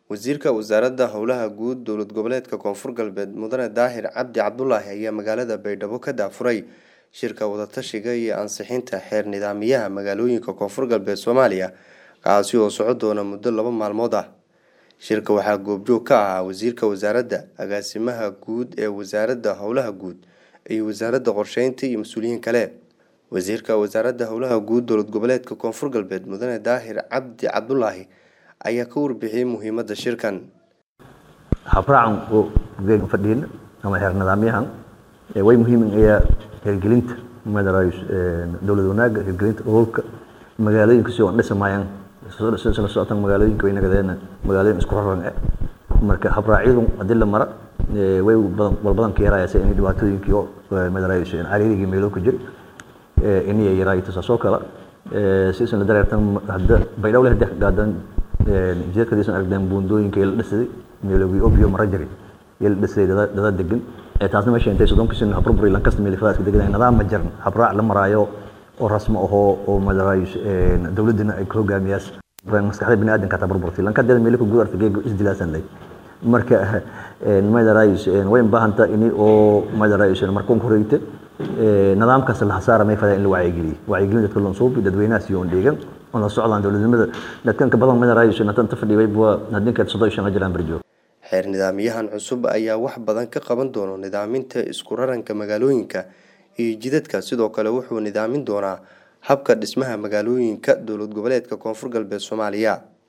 wasiirka wasaaradda howlaha guud dowlad goboleedka koonfur galbeed mudane daahir cabdi cabdulaahi ayaa magaalada baydhabo ka daafuray shirka wadatashiga iyo ansixinta xeer nidaamiyaha magaalooyinka koonfur galbeed soomaaliya kaasi oo soco doona muddo laba maalmood ah shirka waxaa goobjoog ka ahaa wasiirka wasaaradda agaasimaha guud ee wasaaradda howlaha guud iyo wasaaradda qorsheynta iyo mas-uuliyiin kale wasiirka wasaaradda howlaha guud dowlad goboleedka koonfur galbeed mudane daahir cabdi cabdulaahi ayaa ka warbixiyey muhiimadda shirkan habraacan oo fadhiin ama xeer nidaamyahan way muhiim ayaa hirgelinta dowlad wanaaga hirgelinta ururka magaalooyinka si aan dhisamayaan sila socotan magaalooyinka way nagadeen magaalooyin isku raran eh marka habraacyadu haddii la mara way walbadan ka yarayasa in dhibaatooyinkii oo madaraayiso cariirigii meelo ku jira inay yaraayo saasoo kale sisan la dareertan hadda baydhowle hadda gaadan jidadkadiisan aragdeen buundooyinka la dhisaday meelowii obio mara jari la dhisaday dada degan taasna meesha intay soddonka sin haburburi lankasta meelifadaadka degan nidaam ma jiran habraac la maraayo oo rasmo ahoo oo madaraayiso dowladdina ay ku hogaamiyaas maskaxda bini aadanka taa burburtay lankadeeda meelo ku guud artay geego isdilaasan lay marka madaraayiso way baahanta ini oo madaraayiso markuun horeyta nidaamkaas la hasaara may fadaa in la wacyigeliyo wacyigelin dadka loon suubi dadweynaha siyo on dheegan on la socdaan dowladnimada dadkan ka badan madaraayiso natan ta fadhiyay bua hadinka soddon iyo shan jiraan barjoog xeer nidaamyahan cusub ayaa wax badan ka qaban doono nidaaminta isku raranka magaalooyinka iyo jidadka sidoo kale wuxuu nidaamin doonaa habka dhismaha magaalooyinka dowlad goboleedka koonfur galbeed soomaaliya